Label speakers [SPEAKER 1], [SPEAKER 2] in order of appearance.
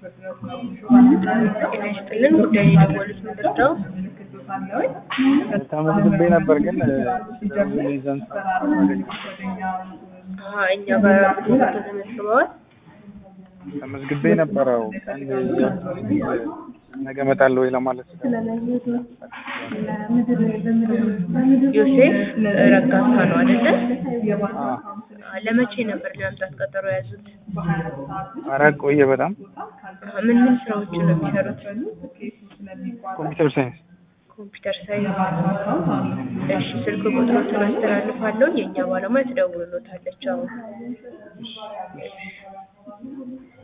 [SPEAKER 1] ጤና ይስጥልን ጉዳይ የደወሉት ምንድን ነው?
[SPEAKER 2] ተመዝግቤ ነበር ግን ሊዘን
[SPEAKER 1] አሀ እኛ ጋር ብዙ ተመዝግበዋል።
[SPEAKER 2] ተመዝግቤ ነበረው ቀን ነገ እመጣለሁ ወይ ለማለት
[SPEAKER 1] ዮሴፍ ረጋሳ ነው አይደለ?
[SPEAKER 2] አ
[SPEAKER 1] ለመቼ ነበር ለመምጣት ቀጠሮ የያዙት?
[SPEAKER 2] ኧረ ቆየ በጣም
[SPEAKER 1] አሀ ምን ምን ስራዎችን ነው የሚሰሩት?
[SPEAKER 2] ኮምፒውተር ሳይንስ
[SPEAKER 1] ኮምፒውተር ሳይንስ። እሺ ስልክ ቁጥሮትን አስተላልፋለሁ። የእኛ ባለሙያ ትደውልሎታለች አሁን